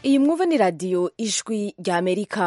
iyi mwumva ni radiyo ijwi rya amerika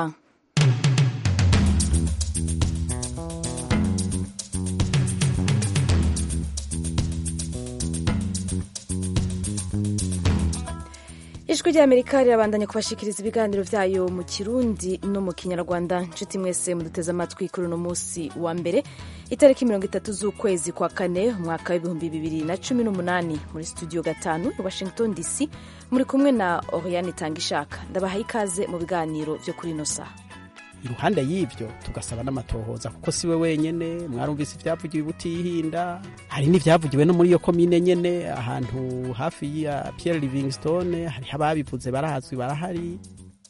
ijwi rya amerika rirabandanya kubashikiriza ibiganiro byayo mu kirundi no mu kinyarwanda nshuti mwese muduteze amatwi kuri uno munsi wa mbere itariki mirongo itatu z'ukwezi kwa kane umwaka w'ibihumbi bibiri na cumi n'umunani muri studio gatanu i washington dc muri kumwe na oriane tangishaka ndabahaye ikaze mu biganiro byo kuri ino saha iruhande y'ibyo tugasaba n'amatohoza kuko siwe wenyene mwarumvise ibyavugiwe butihinda hari n'ibyavugiwe no muri iyo komine nyene ahantu hafi ya Pierre Livingstone hariho ababivuze barazwi barahari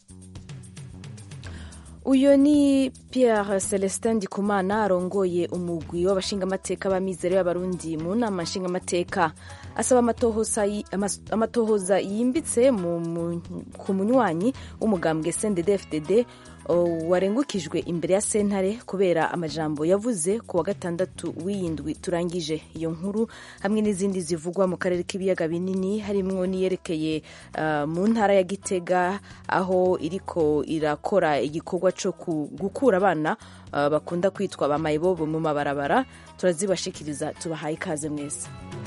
uyu ni Pierre Celestin Ndikumana arongoye umugwi w'abashingamateka b'amizero y'abarundi mu nama nshingamateka asaba amatohoza yimbitse ku munywanyi w'umugambwe CNDD-FDD warengukijwe imbere ya sentare kubera amajambo yavuze ku wa gatandatu w'iyindwi turangije iyo nkuru hamwe n'izindi zivugwa mu karere k'ibiyaga binini harimwo n'iyerekeye uh, mu ntara ya Gitega aho iriko irakora igikorwa cyo gukura abana uh, bakunda kwitwa ba mayibobo mu mabarabara turazibashikiriza tubahaye ikaze mwese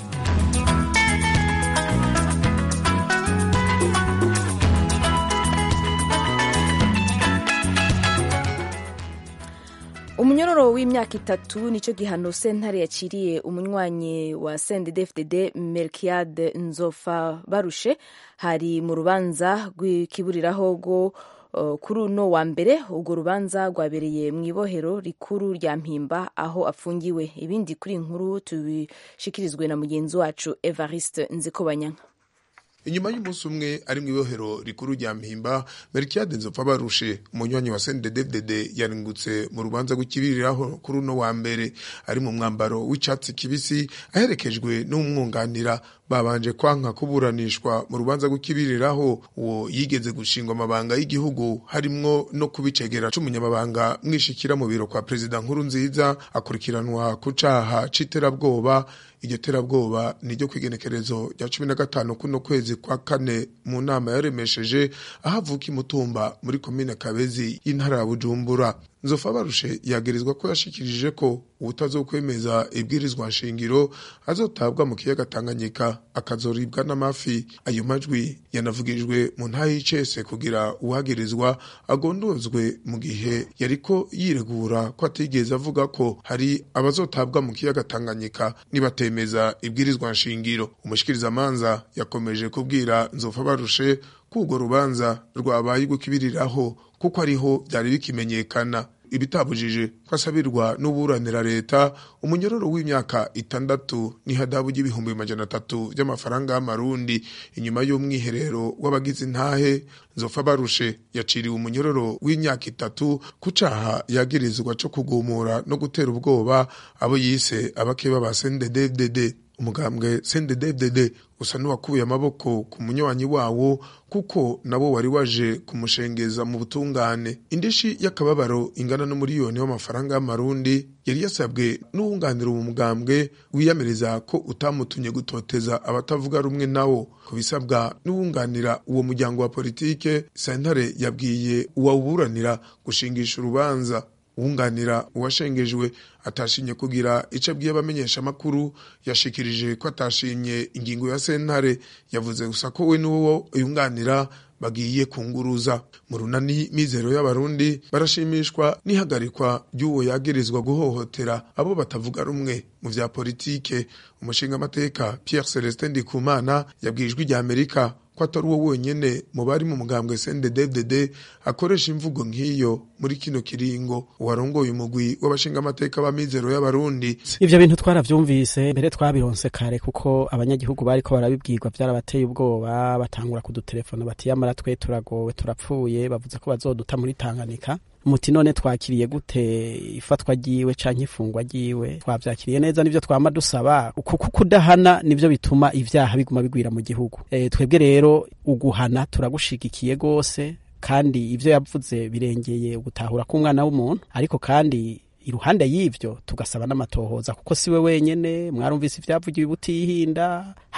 umunyororo w'imyaka itatu nicyo gihano sentare yaciriye umunywanyi wa CNDD-FDD Melkiade Nzofa Barushe hari mu rubanza rw'ikiburiraho rwo uh, kuri uno wa mbere urwo rubanza rwabereye mu ibohero rikuru rya Mpimba aho afungiwe ibindi kuri inkuru tubishikirizwe na mugenzi wacu Evariste Nzikobanyanka inyuma y'umunsi umwe ari mu ibohero rikuru rya mpimba Melchiade Nzopfa barushe umunywanyi wa CNDD-FDD yaringutse mu rubanza rw'ikibiriraho kuri uno wa mbere ari mu mwambaro w'icatsi kibisi aherekejwe n'umwunganira babanje kwanka kuburanishwa mu rubanza rw'ikibiriraho uwo yigeze gushingwa amabanga y'igihugu harimwo no kubicegera c'umunyamabanga mwishikira mu biro kwa perezida nkuru nziza akurikiranwa ku caha c'iterabwoba iryo terabwoba ni ryo kwigenekerezo rya cumi na gatanu kuno kwezi kwa kane mu nama yaremesheje aho avuka imutumba muri komine kabezi y'intara ya bujumbura nzofa barushe yagirizwa ko yashikirije ko ubutazokwemeza ibwirizwa nshingiro azotabwa mu kiyaga Tanganyika akazoribwa n'amafi ayo majwi yanavugijwe mu ntayi y'icese kugira uwagirizwa agondozwe mu gihe yariko yiregura ko atigeze avuga ko hari abazotabwa mu kiyaga Tanganyika nibatemeza ibwirizwa nshingiro umushikirizamanza yakomeje kubwira nzofa barushe ko urwo rubanza rwabaye gukibiriraho kuko ariho byari bikimenyekana ibitabujije ko asabirwa n'uburanira leta umunyororo w'imyaka itandatu n'ihadabu ry'ibihumbi majana atatu by'amafaranga y'amarundi inyuma y'umwiherero w'abagize intahe nzofa barushe yaciriwe umunyororo w'imyaka itatu ku caha yagirizwa co kugumura no gutera ubwoba abo yise abakeba ba CNDD-FDD umugambwe CNDD-FDD usa n'uwakuye amaboko ku munywanyi wawo kuko nabo wari waje kumushengeza mu butungane indishi y'akababaro ingana n'umuriyoni w'amafaranga y'amarundi yari yasabwe n'uwunganira uwo mugambwe wiyamiriza ko utamutumye gutoteza abatavuga rumwe nawo ku bisabwa n'uwunganira uwo muryango wa politike sentare yabwiye uwawuburanira gushingisha urubanza uwunganira uwashengejwe atashimye kugira ico abwiye abamenyesha amakuru yashikirije ko atashimye ingingo ya sentare yavuze gusa ko we n'uwo yunganira bagiye kunguruza mu runani mizero y'abarundi barashimishwa n'ihagarikwa ry'uwo yagirizwa guhohotera abo batavuga rumwe mu vya politike umushingamateka Pierre Celestin Ndikumana yabwijwe rya Amerika ko atari uwo wenyene mu bari mu mugambwe CNDD-FDD akoresha imvugo nk'iyo muri kino kiringo uwarongoye umugwi w'abashingamateka b'amizero y'abarundi ivyo bintu twaravyumvise mbere twabironse kare kuko abanyagihugu bariko barabibwirwa vyarabateye ubwoba batangura kudutelefona bati yamara twe turagowe turapfuye bavuze ko bazoduta muri Tanganyika muti none twakiriye gute ifatwa ryiwe canke ifungwa ryiwe twavyakiriye neza nivyo twama dusaba kuko kudahana nivyo bituma ivyaha biguma bigwira mu gihugu e, twebwe rero uguhana turagushigikiye gose kandi ivyo yavuze birengeye ugutahura k'umwana w'umuntu ariko kandi iruhande y'ivyo tugasaba n'amatohoza kuko siwe wenyene mwarumvise ivyavugiwe butihinda hari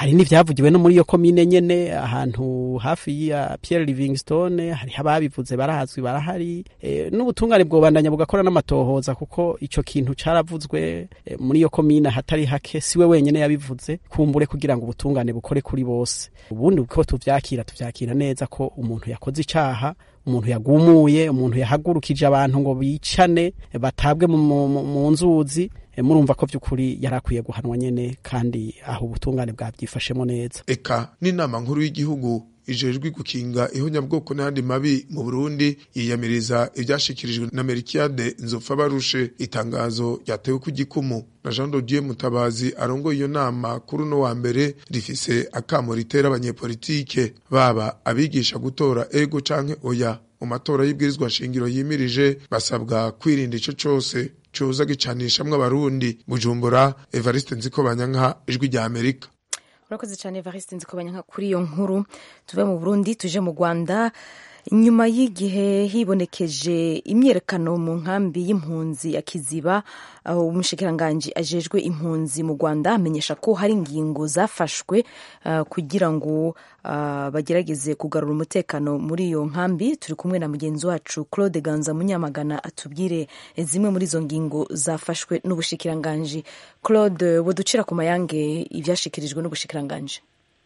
hari n'ivyavugiwe no muri iyo komine nyene ahantu hafi ya Pierre Livingstone hariho ababivuze barazwi barahari e, n'ubutungane bwobandanya bugakora n'amatohoza kuko ico kintu caravuzwe e, muri iyo komine hatari hake siwe wenyene yabivuze kumbure kugira ngo ubutungane bukore kuri bose ubundi uko tuvyakira tuvyakira neza ko umuntu yakoze icaha umuntu yagumuye umuntu yahagurukije abantu ngo bicane batabwe mu nzuzi murumva ko by'ukuri yari akwiye guhanwa nyene kandi aho ubutungane bwabyifashemo neza eka n'inama nkuru y'igihugu ijejwe gukinga ihonyabwoko n'ayandi mabi mu Burundi yiyamiriza ivyashikirijwe na Merikiade Nzopfa barushe itangazo ryatewe ku gikumu na Jean de Dieu Mutabazi arongoye iyo nama kuri uno wa mbere rifise akamo ritera abanyepolitike baba abigisha gutora ego canke oya mu matora y'ibwirizwa shingiro yimirije basabwa kwirinda ico cose coza gicanishamwo abarundi Bujumbura Evariste Nzikobanyanka ijwi rya Amerika urakoze cyane evariste nzi kubanya kuri iyo nkuru tuve mu burundi tuje mu rwanda nyuma y'igihe hibonekeje imyiyerekano mu nkambi y'impunzi ya kiziba umushikiranganji ajejwe impunzi mu rwanda amenyesha ko hari ingingo zafashwe uh, kugira ngo uh, bagerageze kugarura umutekano muri iyo nkambi turi kumwe na mugenzi wacu claude ganza munyamagana atubwire zimwe muri izo ngingo zafashwe n'ubushikiranganji claude woducira ku mayange ivyashikirijwe n'ubushikiranganji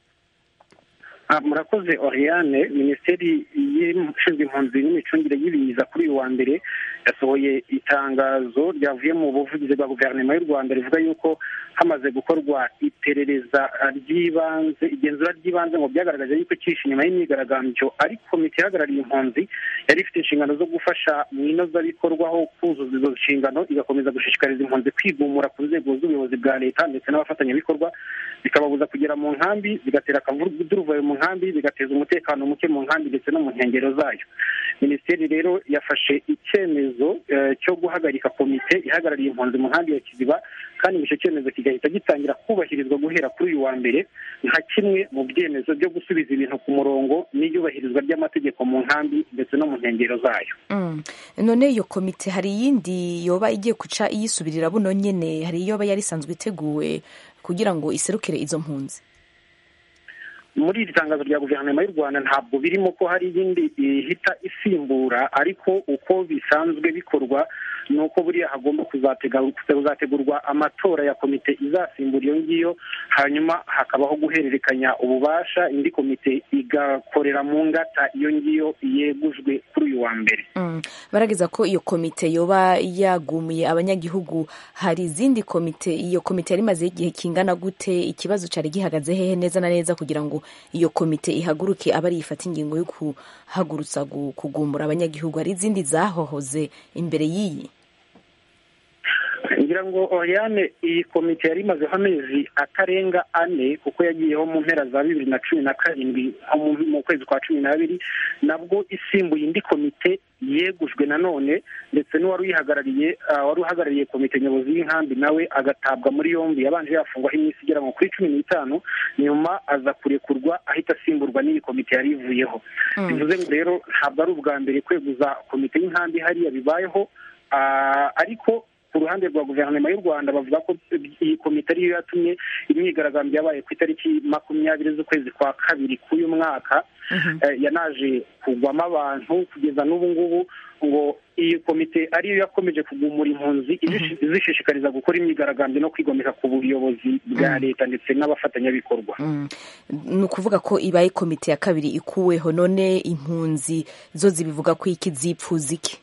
murakoze oriane minisiteri y'ishinzwe impunzi n'imicungire y'ibiza kuri uyu wa mbere yasohoye itangazo ryavuye mu buvugizi bwa guverinoma y'u rwanda rivuga yuko hamaze gukorwa iperereza ry'ibanze igenzura ry'ibanze ngo byagaragaje yuko cyishe inyuma y'imyigaragambyo ariko komite ihagarariye impunzi yari ifite inshingano zo gufasha mu inozabikorwaho kuzuza izo nshingano igakomeza gushishikariza impunzi kwigumura ku nzego z'ubuyobozi bwa leta ndetse n'abafatanyabikorwa zikababuza kugera mu nkambi zigatera akavuduruvayo mu nkambi bigateza umutekano muke mu nkambi ndetse no mu nkengero zayo minisiteri rero yafashe icyemezo cyo guhagarika komite ihagarariye impunzi mu nkambi ya kiziba kandi icyo cyemezo kigahita gitangira kubahirizwa guhera kuri uyu wa mbere nka kimwe mu byemezo byo gusubiza ibintu ku murongo n'iyubahirizwa ry'amategeko mu nkambi ndetse no mu nkengero zayo none iyo komite hari iyindi yoba igiye guca iyisubirira buno nyine hari iyoba yari isanzwe iteguwe kugira ngo iserukire izo mpunzi muri iri tangazo rya guverinoma y'u rwanda ntabwo birimo ko hari iyindi ihita isimbura ariko uko bisanzwe bikorwa ni uko buriya hagomba kuzategurwa amatora ya komite izasimbura iyo ngiyo hanyuma hakabaho guhererekanya ububasha indi komite igakorera mu ngata iyo ngiyo yegujwe kuri uyu wa mbere barageza ko iyo komite yoba yagumuye abanyagihugu hari izindi komite iyo komite yari imaze igihe kingana gute ikibazo cyari gihagaze hehe neza na neza kugira ngo iyo komite ihaguruke aba ariyo ifata ingingo yo kuhagurutsa kugumbura abanyagihugu hari izindi zahohoze imbere y'iyi ngira ngo oriane iyi komite yari imazeho amezi atarenga ane kuko yagiyeho mu mpera za bibiri na cumi na karindwi mu kwezi kwa cumi n'abiri nabwo isimbuye indi komite yegujwe nanone ndetse n'uwari uyihagarariye wari uhagarariye komite nyobozi y'inkambi nawe agatabwa muri yombi yabanje yafungwaho iminsi igera nko kuri cumi n'itanu nyuma aza kurekurwa ahita asimburwa n'iyi komite yari ivuyeho bivuze ngo rero ntabwo ari ubwa mbere kweguza komite y'inkambi hariya bibayeho ariko ku ruhande rwa guverinoma y'u rwanda bavuga ko iyi komite ariyo yatumye imyigaragambyo yabaye ku itariki makumyabiri z'ukwezi kwa kabiri k'uyu mwaka yanaje kugwamo abantu kugeza n'ubu ngubu ngo iyi komite ariyo yakomeje kugumura impunzi izishishikariza gukora imyigaragambyo no kwigomeka ku buyobozi bwa leta ndetse n'abafatanyabikorwa ni ukuvuga ko ibaye komite ya kabiri ikuweho none impunzi zo zibivuga ko iki zipfuza iki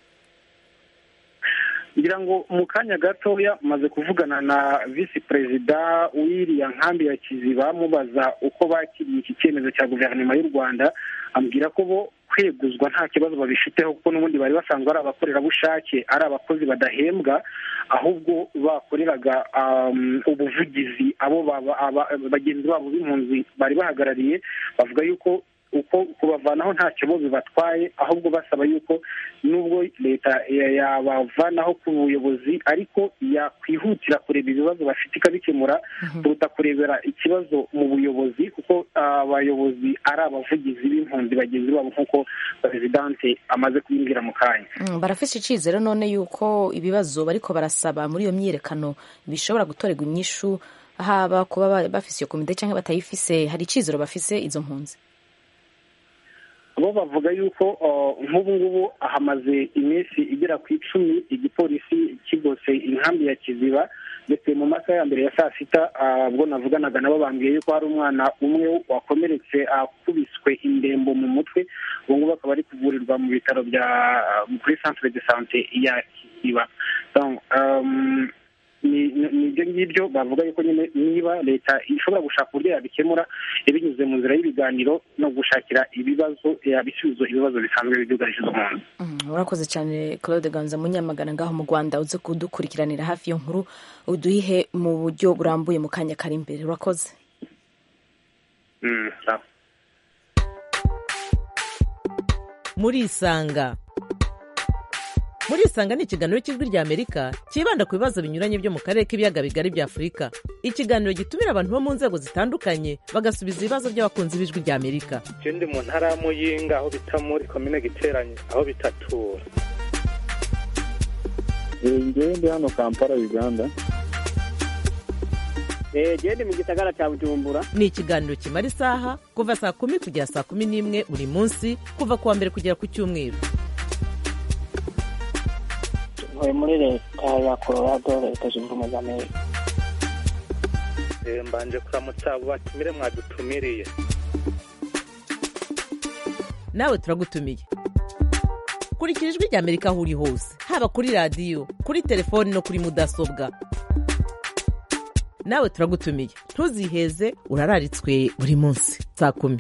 ngira ngo mu kanya gatoya maze kuvugana na visi perezida w'iriya nkambi ya kiziba mubaza uko bakiriye iki cyemezo cya guverinoma y'u rwanda ambwira ko bo kweguzwa nta kibazo babifiteho kuko n'ubundi bari basanzwe ari abakorerabushake ari abakozi badahembwa ahubwo bakoreraga ubuvugizi abo bagenzi babo b'impunzi bari bahagarariye bavuga yuko uko kubavanaho ntacyo bo bibatwaye ahubwo basaba yuko nubwo leta yabavanaho ku buyobozi ariko yakwihutira kureba ibibazo bafite ikabikemura kuruta kurebera ikibazo mu buyobozi kuko abayobozi ari abavugizi b'impunzi bagenzi babo nk'uko perezidanse amaze kubimbwira mu kanya barafite icyizere none yuko ibibazo bariko barasaba muri iyo myiyerekano bishobora gutorerwa inyishu haba kuba ba- bafise iyo komite cyangwa batayifise hari icizero bafise izo mpunzi bo bavuga yuko uh, nk'ubu ngubu hamaze iminsi igera ku icumi igipolisi kigose inkambi ya kiziba ndetse mu masaha ya mbere ya saa sita uh, ubwo navuganaga nabo bambwiye yuko hari umwana umwe wakomeretse akubiswe indembo mu mutwe ubu ngubu akaba ari kuvurirwa mu bitaro bya uh, kuri centre de sante ya kiziba Donc, um, ni ni- ni ibyo ngibyo bavuga yuko nyine niba leta ishobora gushaka uburyo yabikemura binyuze mu nzira y'ibiganiro no gushakira ibibazo ibisubizo ibibazo bisanzwe byugarije izo mpunzi Mm, urakoze cyane claude ganza munyamagana ngaho mu rwanda uze kudukurikiranira hafi iyo nkuru uduhihe mu buryo burambuye mu kanya kari imbere urakoze Mm, sawa. murisanga murisanga ni ikiganiro cy'ijwi rya amerika cyibanda ku bibazo binyuranye byo mu karere k'ibiyaga bigari bya afurika ikiganiro gitumira abantu bo mu nzego zitandukanye bagasubiza ibibazo by'abakunzi b'ijwi rya amerika je ndi mu ntara ya muyinga aho bita muri komine giteranye aho bitatura ngewe ndi hano kampala uganda genda mu gisagara cya bujumbura ni ikiganiro kimara isaha kuva saa kumi kugera saa kumi n'imwe buri munsi kuva ku wa mbere kugera ku cyumweru ntuye muri leta ya colorado leta zunze ubumwe za amerika Eh, mbanje kuramutsa abo batumire mwadutumiriye nawe turagutumiye kurikira ijwi rya amerika aho uri hose haba kuri radiyo kuri telefoni no kuri mudasobwa nawe turagutumiye ntuziheze urararitswe buri munsi saa kumi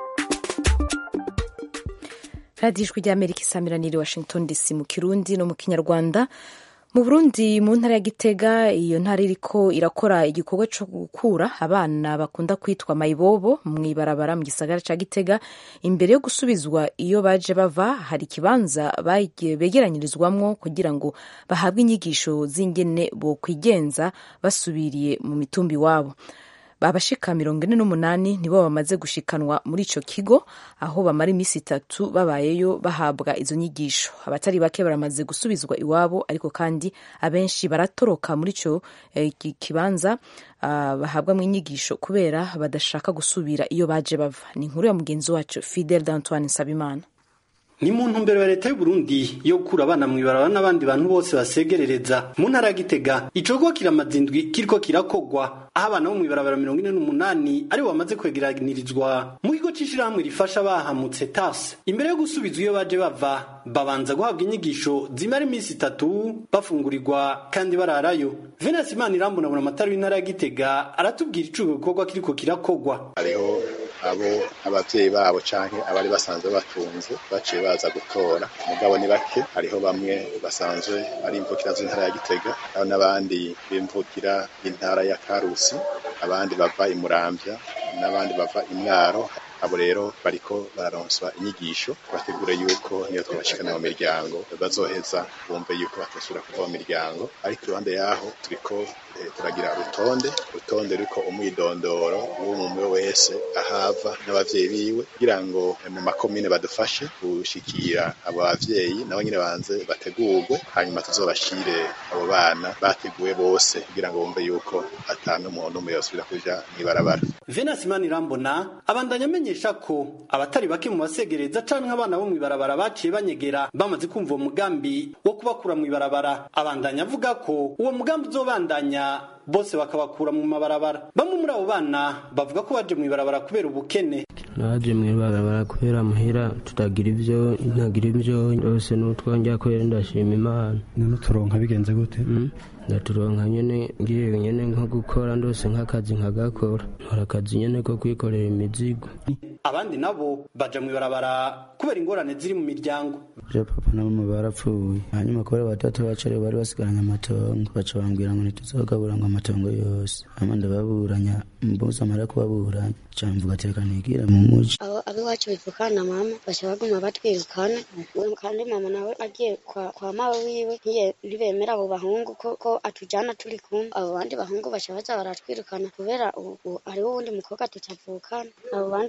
radiyo ijwi ry'amerika isamiraniye washington dc mu kirundi no mu kinyarwanda mu burundi mu ntara ya gitega iyo ntara iriko irakora igikorwa cyo gukura abana bakunda kwitwa mayibobo mu ibarabara mu gisagara cya gitega imbere yo gusubizwa iyo baje bava hari ikibanza bage- begeranyirizwamwo kugira ngo bahabwe inyigisho z'ingene bokwigenza basubiriye mu mitumba iwabo abashika mirongo ine n'umunani nibo bamaze gushikanwa muri ico kigo aho bamara iminsi itatu babayeyo bahabwa izo nyigisho abatari bake baramaze gusubizwa iwabo ariko kandi abenshi baratoroka muri ico eh, ki- kibanza ah, bahabwamwo inyigisho kubera badashaka gusubira iyo baje bava ni inkuru ya mugenzi wacu fidel d'antoine nsabimana ni mu ntumbero ya leta y'u Burundi yo gukura abana mu ibarabara n'abandi bantu bose basegerereza mu ntara ya Gitega icogo kiramaze indwi kiriko kirakogwa aho abana bo mu ibarabara mirongo ine n'umunani aribo bamaze kwegeranirizwa mu kigo c'ishirahamwe rifasha abahamutse TAS imbere yo gusubizwa iyo baje bava babanza guhabwa inyigisho zimara iminsi itatu bafungurirwa kandi bararayo Venance Imanirambona amatara w'intara ya Gitega aratubwira ico gikorwa kiriko kirakogwa hariho abo abavyeyi babo canke abari basanzwe batunze baciye baza gutora mugabo ni bake hariho bamwe basanzwe ari imvukira z'intara ya Gitega hariho n'abandi b'imvukira y'intara ya Karusi abandi bava i Muramvya n'abandi bava i Mwaro abo rero bariko bararonswa inyigisho bategure yuko niyo twabashikana mu miryango bazoheza bumve yuko batosubira kuva mu miryango ariko iruhande yaho turiko eh, turagira urutonde urutonde ruriko umwidondoro w'umwe wese ahava n'abavyeyi biwe kugira ngo eh, mu makomine badufashe gushikira abo bavyeyi nabo nyine banze bategurwe hanyuma tuzobashire abo bana bateguwe bose kugira ngo bumve yuko atanu umuntu umwe yosubira kuja mw'ibarabara Venance Imanirambona abandanya amenyesha ko abatari bake mu basegereza canke abana bo mw'ibarabara baciye banyegera bamaze kumva uwo mugambi wo kubakura mw'ibarabara abandanya avuga ko uwo mugambi uzobandanya bose bakabakura mu mabarabara bamwe muri abo bana bavuga ko baje mw'ibarabara kubera ubukene naje mw'ibarabara kubera muhira tutagira ivyo ntagira ivyo rwose n'utwongera kubera ndashima imana none turonka bigenze gute ndaturonka nyene ngiye nyene nko gukora ndose nk'akazi nkagakora nkora akazi nyene ko kwikorera imizigo abandi nabo baja mw'ibarabara kubera ingorane ziri mu miryango je papa na mama barapfuye hanyuma kubera batatu bacare bari basigaranye amatongo baca bambwira ngo ntituzogabura ngo amatongo yose hama ndababuranya mbuze amara kubaburanya ca mvuga ati reka nigire mu muji abo abiwacu bivukana mama baca baguma batwirukana kandi mama nawe agiye kwa, kwa mawe wiwe ntiye- ntibemera abo bahungu ko, ko atujana turi kumwe abo bandi bahungu baca baza baratwirukana kubera ubu hariho uwundi mukobwa tutavukana abo bandi abo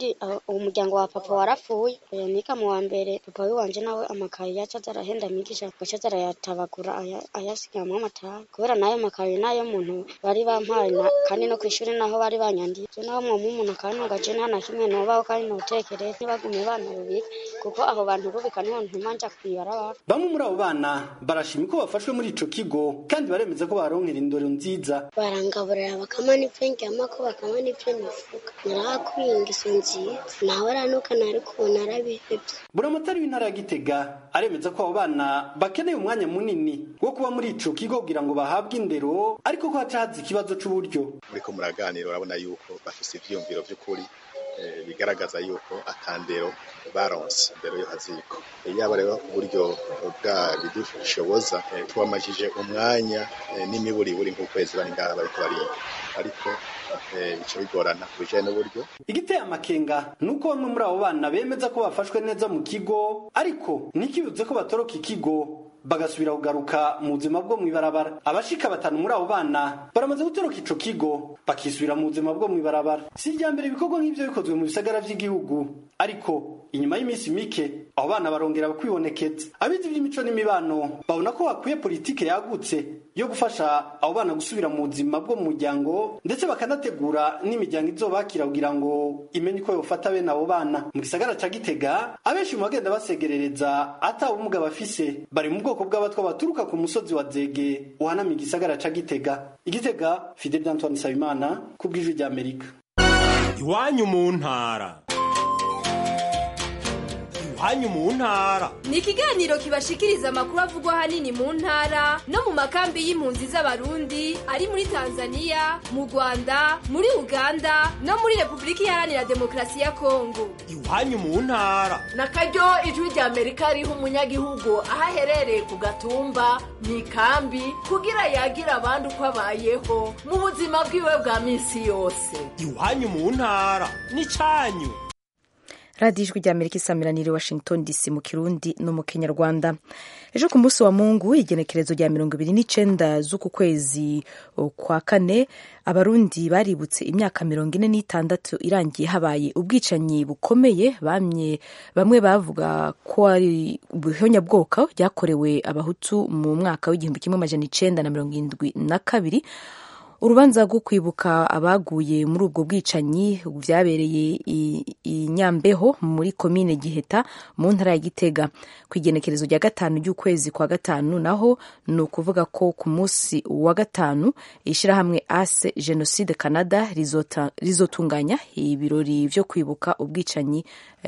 uwo muryango wa papa warapfuye niga mu wa mbere papa wiwanje nawe amakaye yaca aza arahenda migisha agaca aza arayatabagura aya- ayasigamwo amatabi kubera nayo makaye nayo muntu bari bampaye na- kandi no kw'ishuri naho bari banyandiye je naho mwoma umuntu akantunga je nta na kimwe nobaho kandi notekereye ntibagume bana bubika kuko abo bantu rubika niho ntuma nja kw'ibarabara bamwe muri abo bana barashima ko bafashwe muri ico kigo kandi baremeza ko baronkera indoro nziza barangaburira bakama n'ivyo ndyamako bakama n'ivyo nifuka narahakuye ingeso nziza nawe aranuka nari kubona arabihevye buramatari w'intara ya gitega aremeza ko abo bana bakeneye umwanya munini wo kuba muri ico kigo kugira ngo bahabwe indero ariko ko haca haza ikibazo c'uburyo muriko muraganira urabona yuko bafise ivyiyumviro vy'ukuri eh, bigaragaza yuko atandero baronse indero yo haziko yaba rero uburyo bwa bidushoboza eh, tubamajije umwanya eh, n'imiburiburi nk'ukwezi bari ngaha bariko bariga ariko eh, bica bigorana ku bijanye n'uburyo igiteye amakenga ni uko bamwe muri abo bana bemeza ko bafashwe neza mu kigo ariko ntikibuze ko batoroka ikigo bagasubira kugaruka mu buzima bwo mw'ibarabara abashika batanu muri abo bana baramaze gutoroka ico kigo bakisubira mu buzima bwo mw'ibarabara si irya mbere ibikorwa nk'ivyo bikozwe mu bisagara vy'igihugu ariko inyuma y'iminsi mike abo bana barongera kwibonekeza abizi ivy'imico n'imibano babona ko hakwiye politike yagutse yo gufasha abo bana gusubira mu buzima bwo mu muryango ndetse bakanategura n'imiryango izobakira kugira ngo imenye uko yofata bene abo bana mu gisagara ca gitega abenshi mu bagenda basegerereza ata ubumuga bafise bari mu bwoko bw'abatwa baturuka ku musozi wa zege uhanamiye igisagara ca gitega igitega fidel antoine nsabimana ku bw'ijwi ry'amerika iwanyu mu ntara iwanyu mu ntara ni ikiganiro kibashikiriza amakuru avugwa ahanini mu ntara no mu makambi y'impunzi z'abarundi ari muri tanzania mu rwanda muri uganda no muri repubulika iharanira demokarasi ya kongo iwanyu mu ntara na karyo ijwi rya amerika riha umunyagihugu aho aherereye ku gatumba mu ikambi kugira yagira abandi uko abayeho mu buzima bwiwe bwa minsi yose iwanyu mu ntara n'icanyu radiyo ijwi ry'amerika isamiraniye washington dc mu kirundi no mu kinyarwanda ejo ku munsi wa mungu igenekerezo rya mirongo ibiri n'icenda z'uku kwezi kwa kane abarundi baributse imyaka mirongo ine n'itandatu irangiye habaye ubwicanyi bukomeye bamye bamwe bavuga ko ari ubuhonyabwoko byakorewe abahutu mu mwaka w'igihumbi kimwe amajana icenda na mirongo irindwi na kabiri urubanza rwo kwibuka abaguye muri ubwo bwicanyi byabereye i nyambeho muri komine giheta mu ntara ya gitega ku igenekerezo rya gatanu ry'ukwezi kwa gatanu naho ni ukuvuga ko ku munsi wa gatanu ishyirahamwe ase jenoside canada rizotunganya ibirori byo kwibuka ubwicanyi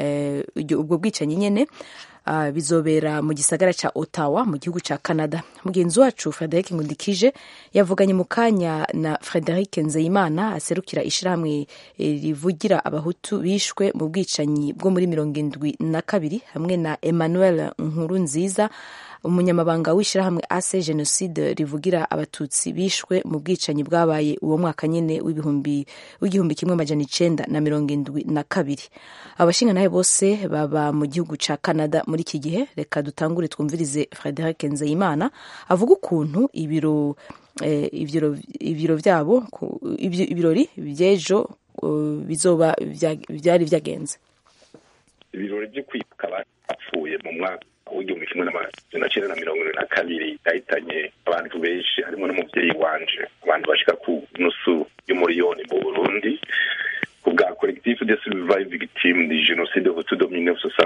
ubwo bwicanyi nyine Uh, bizobera mu gisagara ca Ottawa mu gihugu ca Canada. Mugenzi wacu Frederic Ngundikije yavuganye mu kanya na Frederic Nzeyimana aserukira ishirahamwe rivugira abahutu bishwe mu bwicanyi bwo muri mirongo indwi na kabiri hamwe na Emmanuel Nkurunziza umunyamabanga w'ishyirahamwe ase jenoside rivugira abatutsi bishwe mu bwicanyi bwabaye uwo mwaka nyine w'ibihumbi w'igihumbi kimwe amajana icenda na mirongo indwi na kabiri abashingantahe bose baba mu gihugu ca canada muri iki gihe reka dutangure twumvirize frederic nzeyimana avuga ukuntu ibiro eh, ibiro vyabo ibirori vy'ejo uh, bizoba vyari vyagenze ibirori vyo kwibuka bapfuye mu mwaka w'igihumbi kimwe n'amajana cyenda na mirongo irindwi na kabiri yahitanye abantu benshi harimo n'umubyeyi wanje abantu bashika ku nusu y'umuriyoni mu burundi ku bwa collectif de survive victime de genocide hutu de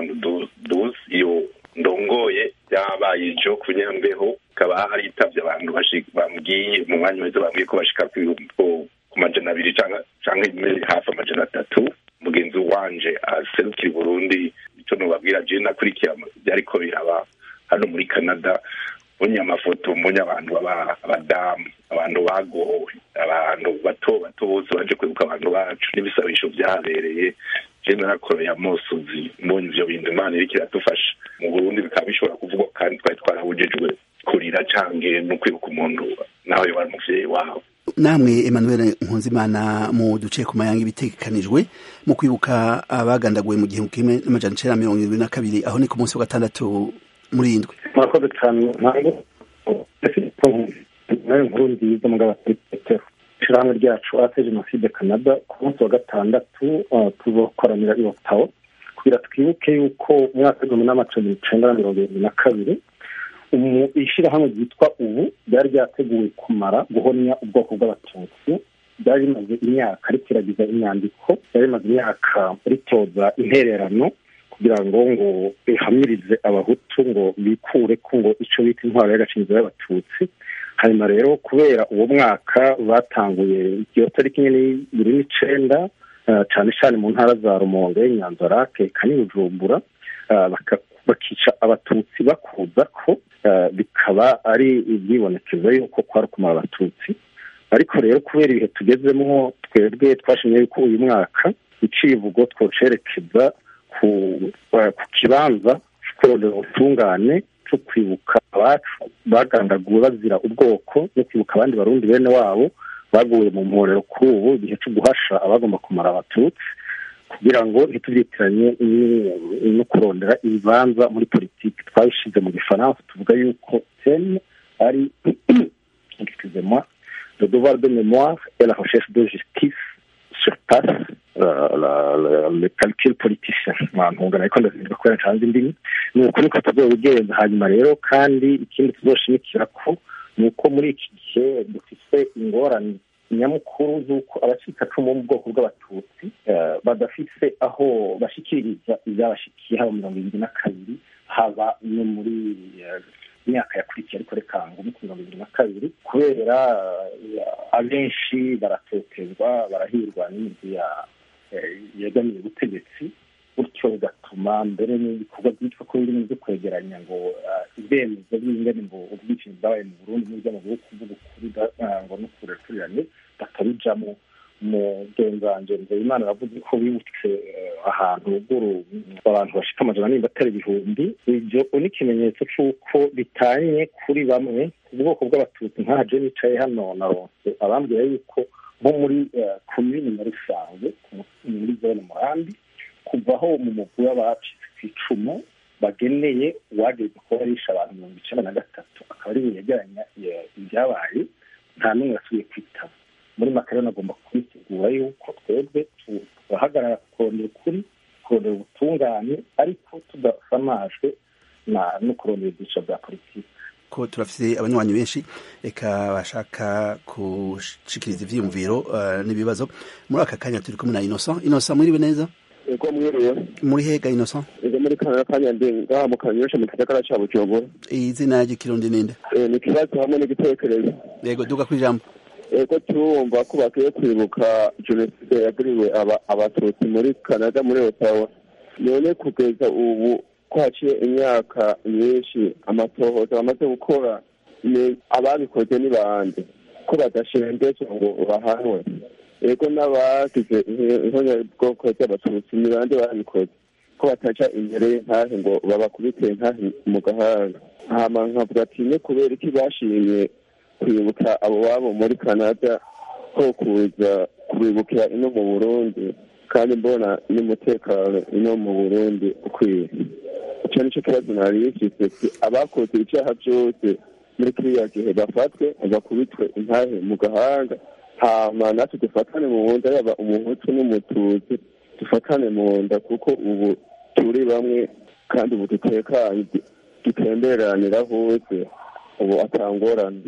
1972 iyo ndongoye yabaye ijo ku nyambeho hakaba haritavye abantu bambwiye mu mwanya wese bambwiye ko bashika ku majana abiri canke hafi amajana atatu mugenzi wanje aserukira Burundi icyo nubabwira je nakurikira byariko biraba hano muri Canada mbonye amafoto mbonye abantu abadamu abantu bagowe abantu bato bato bose baje kwibuka abantu bacu n'ibisabisho byahabereye je narakoreye amosozi mbonye ivyo bintu imana iriko iradufasha mu burundi bikaba bishobora kuvugwa kandi twari twarabujejwe kurira canke no kwibuka umuntu nawe yoba ari umuvyeyi wawe namwe emmanuel nkunzimana mu duce ku mayanga ibitegekanijwe mu kwibuka abagandaguwe mu gihumbi kimwe n'amajana icenda na mirongo irindwi na kabiri aho ni ku munsi wa gatandatu muri indwi murakoze cyane ntabwo nayo nkuru nziza mugabo petero ishyirahamwe ryacu ate jenoside canada ku munsi wa gatandatu tuzokoranira i otawa kugira twibuke yuko umwaka w'igihumbi n'amacumi icenda na mirongo irindwi na kabiri ishyirahamwe ryitwa ubu ryari ryateguwe kumara guhonya ubwoko bw'abatutsi ryari rimaze imyaka rikiragiza inyandiko ryari rimaze imyaka ritoza intererano kugira ngo ngo rihamirize abahutu ngo bikure ko ngo icyo bita intwaro y'agacinzo y'abatutsi hanyuma rero kubera uwo mwaka batanguye iyo tariki nyine y'ibiri n'icenda cyane cyane mu ntara za rumonge nyanzarake kani bujumbura bakica abatutsi bakuza ko bikaba ari ibyibonekeza yuko kwari kumara abatutsi ariko rero kubera ibihe tugezemo twebwe twashimye yuko uyu mwaka icivugo twocerekeza ku kibanza kurondera ubutungane cyo kwibuka abacu bagandaguwe bazira ubwoko no kwibuka abandi barundi bene wabo baguye mu mporero kuri ubu igihe cyo guhasha abagomba kumara abatutsi kugira ngo ntitubyitiranye no kurondera ibibanza muri politiki twabishyize mu gifaransa tuvuga yuko teme ari excusez-moi le devoir de mémoire et la recherche de justice surpasse le calcul politicien ntungana ariko ndazindwa kubera ncanze indimi ni uko niko tuzobigenza hanyuma rero kandi ikindi tuzoshimikira ko ni uko muri iki gihe dufite ingorane nyamukuru z'uko abacikacumu bo mu bwoko bw'abatutsi badafise aho bashikiriza ibyabashikiye haba mirongo ibiri na kabiri haba no muri imyaka yakurikiye ariko reka ngo muri mirongo ibiri na kabiri kubera abenshi baratotezwa barahirwa n'imigwi yegamiye ubutegetsi gutyo bigatuma mbere n'ibikorwa byitwa ko birimo byo kwegeranya ngo ibyemezo by'ingene ngo ubwicanyi bwabaye mu burundi n'iby'amazu yo kuvuga ukuri ngo no kurekurirane batabijamo mugenzanje nzeyimana aravuze ko bibutse ahantu ruguru abantu bashika amajana nimba atari ibihumbi ibyo ni ikimenyetso c'uko bitanye kuri bamwe ku bwoko bw'abatutsi nkaha je nicaye hano naronse abambwira yuko nko muri komini muri rusange muri zone murambi kuvaho mu mugwi w'abacitse ku icumu bageneye uwageze kuba yarisha abantu mirongo icenda na gatatu akaba ari we yegeranya ibyabaye nta n'umwe yasubiye kwitaba muri makarena agomba kubisigura yuko twebwe turahagarara kurondera ukuri kurondera ubutungane ariko tudasamajwe no kurondera ibyiciro bya politiki ko turafite abanywanyi benshi reka bashaka gushikiriza ivyiyumviro uh, n'ibibazo muri aka kanya turi kumwe na Innocent Innocent mwiriwe neza ego mwiriwe muri hega Innocent ego muri kana kanya ndi ngaha mu kanyosha mu gisagara ca Bujumbura izina ry'ikirundi ninde eh ni kibazo hamwe n'igitekerezo yego duga ku ijambo ego turumva ko bakwiye kwibuka jenoside yaguriwe abatutsi muri canada muri otawa none kugeza ubu ko haciye imyaka myinshi amatohoza bamaze gukora ni ababikoze ni bande ko badashengezwa ngo bahanwe ego n'abagize ihonyabwoko ry'abatutsi ni bande babikoze ko bataca imbere y'intahe ngo babakubite intahe mu gahanga hama nkavuga ati ne kubera iki bashimye kwibuka abo babo muri canada ko kuza kubibukira ino mu burundi kandi mbona n'umutekano ino mu burundi ukwiye icyo nicyo kibazo nari yifise abakoze ivyaha vyose muri kiriya gihe bafatwe bakubitwe intahe mu gahanga hama natwe dufatane mu nda yaba umuhutu n'umututsi dufatane mu nda kuko ubu turi bamwe kandi ubu dutekanye dutemberanira hose ubu atangorane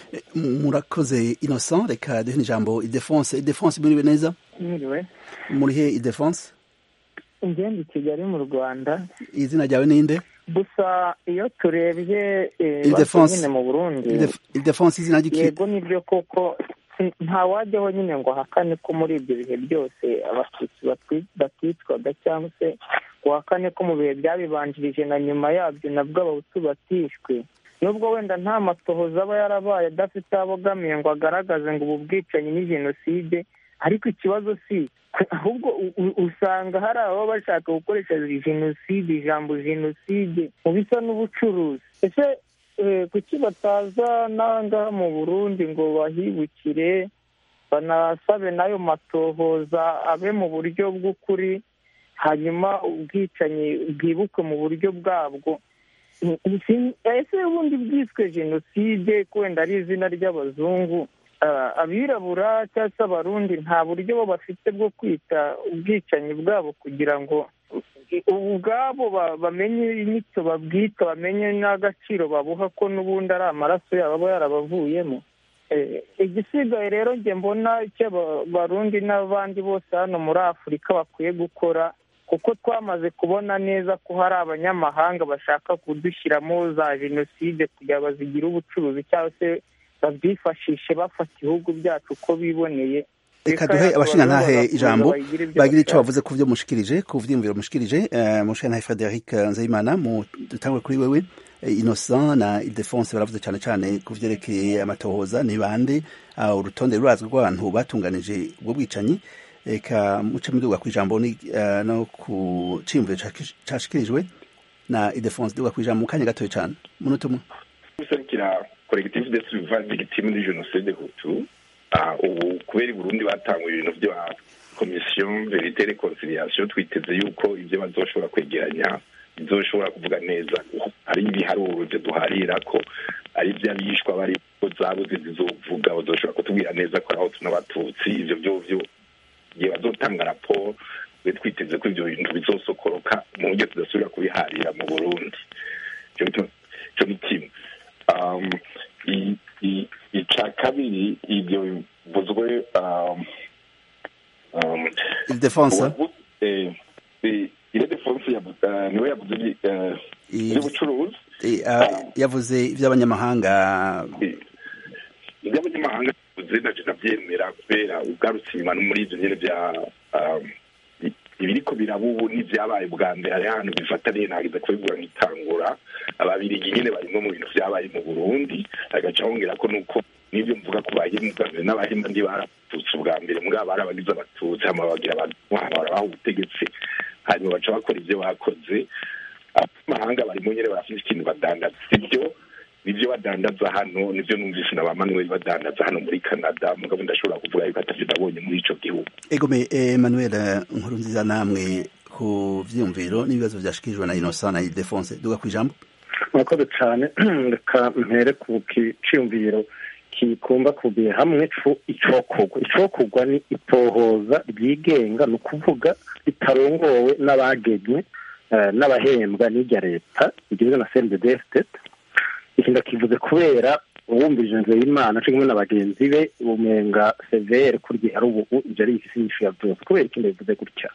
murakoze innocent reka duhe ijambo idefonse idefonse muriwe neza mwiriwe muri he idefonse ingenda i kigali mu rwanda izina ryawe ninde gusa iyo turebye Ildefonse. nyine mu burundi Ildefonse- Ildefonse izina ry'iki yego nibyo koko si- ntawajyaho nyine ngo ahakane ko muri ibyo bihe byose abatutsi batwi- baticwaga cyangwa se ngo ahakane ko mu bihe byabibanjirije na nyuma yabyo nabwo abahutu batishwe nubwo wenda nta matohoza aba yarabaye adafite aho abogamiye ngo agaragaze ngo ubu bwicanyi ni jenoside ariko ikibazo si ahubwo u- u- usanga hari ababa bashaka gukoresha jenoside ijambo jenoside mu bisa n'ubucuruzi ese eh, kuki bataza n'ahangaha mu burundi ngo bahibukire banasabe n'ayo matohoza abe mu buryo bw'ukuri hanyuma ubwicanyi bwibukwe mu buryo bwabwo ese ubundi bwiswe jenoside ko wenda ari izina ry'abazungu abirabura cyangwa se abarundi nta buryo bo bafite bwo kwita ubwicanyi bwabo kugira ngo ubwabo bamenye inyito babwita bamenye n'agaciro babuha ko n'ubundi ari amaraso yabo aba yarabavuyemo igisigaye rero njye mbona icyo abarundi n'abandi bose hano muri afurika bakwiye gukora kuko twamaze kubona neza ko hari abanyamahanga bashaka kudushyiramo za jenoside kugira bazigire ubucuruzi cyangwa se babyifashishe bafata ibihugu byacu uko biboneye reka duhe abashingantahe ijambo bagira icyo bavuze ku byo mushikirije ku vyiyumviro mushikirije umushingantahe frederic nzayimana dutangwe kuri wewe innocent na ildefonse baravuze cyane cyane ku vyerekeye amatohoza ni bande urutonde rurazwi rw'abantu batunganije ubwo bwicanyi reka muce muduga ku ijambo no ku ciyumviro cashikirijwe na ildefonse duga ku ijambo mu kanya gatoya cyane munota umwe guserukira collectif de survivants victimes de génocide hutu ubu kubera i burundi batangwa ibintu bya komisiyo verite reconciliation twiteze yuko ibyo bazoshobora kwegeranya bizoshobora kuvuga neza hari ibiharuro byo duharira ko ari iby'abishwa bari zabuze zizovuga bazoshobora kutubwira neza ko aho tunabatutsi ibyo byovyo igihe bazotanga raporo twe twiteze ko ibyo bintu bizosokoroka mu buryo tudasubira kubiharira mu burundi icyo ni kimwe ica kabiri ibyo bivuzwe ildefonse ildefonse niwe yavuze iby'ubucuruzi yavuze iby'abanyamahanga iby'abanyamahanga yavuze naje nabyemera kubera ugarutse inyuma no muri ibyo nyine bya ibiriko biraba ubu n'ibyabaye bwa mbere hari ahantu bifataniye ntagize kubigura nk'itangura ababirigi nyine barimo mu bintu byabaye mu burundi agaca hongera ko nuko n'ibyo mvuga ku bahemu bwa mbere n'abahemu ndi baratutse ubwa mbere mbwa bari abagize abatutsi hama bagira barabaha ubutegetsi hanyuma baca bakora ibyo bakoze abanyamahanga barimo nyine barafite ikintu badandaza ibyo nibyo badandaza hano nibyo numvise na ba manuel badandaza hano muri canada mugabo ndashobora kuvuga yuko atavyo nabonye muri ico gihugu egome emmanuel nkuru nziza namwe ku vyiyumviro n'ibibazo vyashikirijwe na innocent na ildefonse duga kw'ijambo murakoze cyane reka mpere ku kiciyumviro kikumba kubiye hamwe icokorwa icokorwa ni itohoza ryigenga ni ukuvuga ritarongowe n'abagenywe n'abahembwa n'irya leta rigizwe na cnddt iki ndakivuze kubera uwumvije inzira y'imana cyo kumwe na bagenzi be umenga severe kurya ari ubu ibyo ari ifisi nyinshi ya byose kubera ikindi bivuze gutya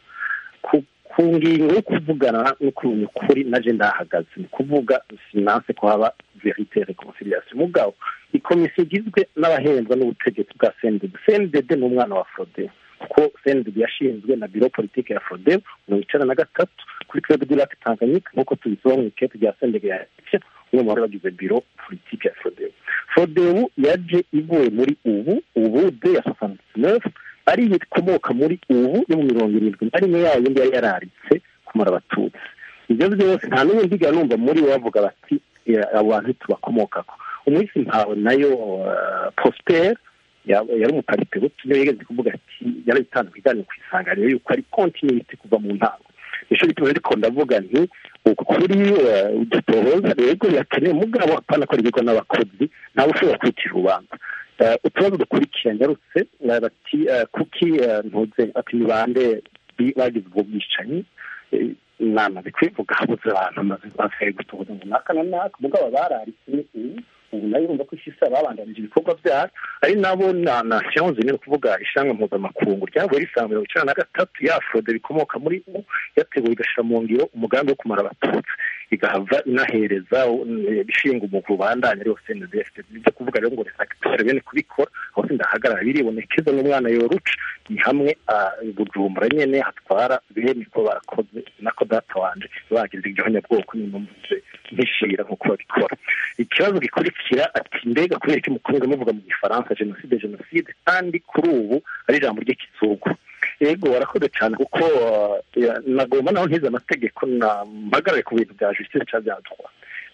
ku ngingo yo kuvugana no kumenya ukuri naje ndahagaze ni kuvuga sinanse ko haba verite reconciliation mugabo ikomisiyo igizwe n'abahembwa n'ubutegetsi bwa cndd cndd ni umwana wa frode kuko cndd yashinzwe na biro politike ya frode mirongo icenda na gatatu kuri club du lac tanganyika nk'uko tubisoba mu ikete rya cndd ya umwe mu bari bagize biro politike ya frodebu frodebu yaje ivuye muri ubu ubu de ya soixante ari ikomoka muri ubu yo mu mirongo irindwi na rimwe yayo yari yararitse kumara abatutsi ibyo byose nta n'ubu ndiga numva muri bo bavuga bati abo bantu tubakomokako umunsi mpawe nayo prosper yari umuparite niyo yigeze kuvuga ati yarabitanze ku iganiro ku isanganiro yuko ari kontinuiti kuva mu ntango nicyo gituma ariko ndavuga nti ukuri dutohoza rego yakeneye mugabo apana ko rigirwa n'abakozi ntawe ushobora kwitira urubanza utubazo dukurikira ngarutse bati kuki ntuze ati ni bande bagize ubwo bwicanyi namaze kwivuga habuze abantu amaze basigaye gutohoza ngo naka na naka mugabo bararitse ubu ubu nayo urumva ko ishisa babandanije ibikorwa byayo ari nabo na nation zine ni ukuvuga ishanga mpuzamakungu ryavuye risanga mirongo icenda na gatatu ya frode bikomoka muri ubu yateguye igashira mu ngiro umugambi wo kumara abatutsi igahava inahereza ishinga umugwi ubandanya ariwo cndfd nibyo kuvuga rero ngo resakitore bene kubikora aho sindahagarara biribonekeza n'umwana yoruca ni hamwe bujumbura nyene hatwara bene ko barakoze nako data wanje bagiriza igihonyabwoko nimumvuze nkishira nk'uko babikora ikibazo gikurikira ati mbega kubera iki mukunze muvuga mu gifaransa jenoside jenoside kandi kuri ubu ari ijambo ry'ikizungu yego warakoze cyane kuko nagomba naho ntize amategeko mpagarare ku bintu bya justice cyangwa byadwa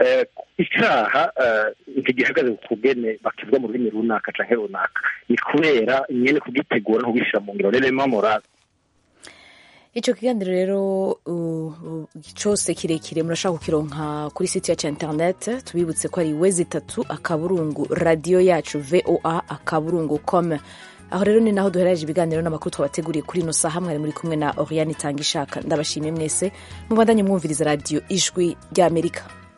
icyaha ntigihagaze ku kugene bakivuga mu rurimi runaka cyangwa runaka ni kubera nyine kugitegura no kugishyira mu ngiro rero morale icyo kiganiro rero cyose kirekire murashaka kukironka kuri site yacu ya interineti tubibutse ko ari wezi itatu akaburungu radiyo yacu voa akaburungu com aho rero ni naho duherereje ibiganiro n'amakuru twabateguriye kuri ino saha mwari muri kumwe na oriane itanga ishaka ndabashimiye mwese mubandanye mwumviriza radiyo ijwi ry'amerika